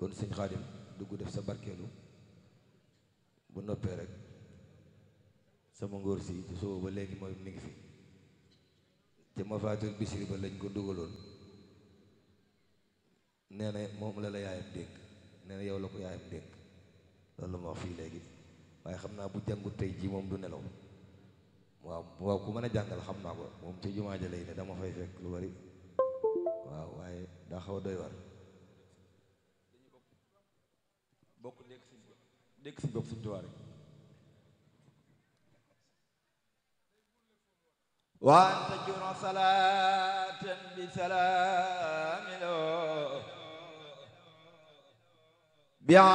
kon sëñ xaadim dugg def sa barkeelu bu noppee rek sama ngóor si ci suba ba léegi mooy mi ngi fi te ma faatul bisiri ba lañ ko dugaloon nee na moom la la yaayam dénk nee na yow la ko yaayam dénk loolu ma wax fii léegi waaye xam naa bu jàngut tey ji moom du nelaw waaw waaw ku mën a jàngal xam naa ko moom ci jumaa ja lay ne dama fay fekk lu bari waaw waaye daa xaw a doy war bokk dégg suñ dégg suñ bopp suñ tuwaa rek وأن تجر صلاة بسلام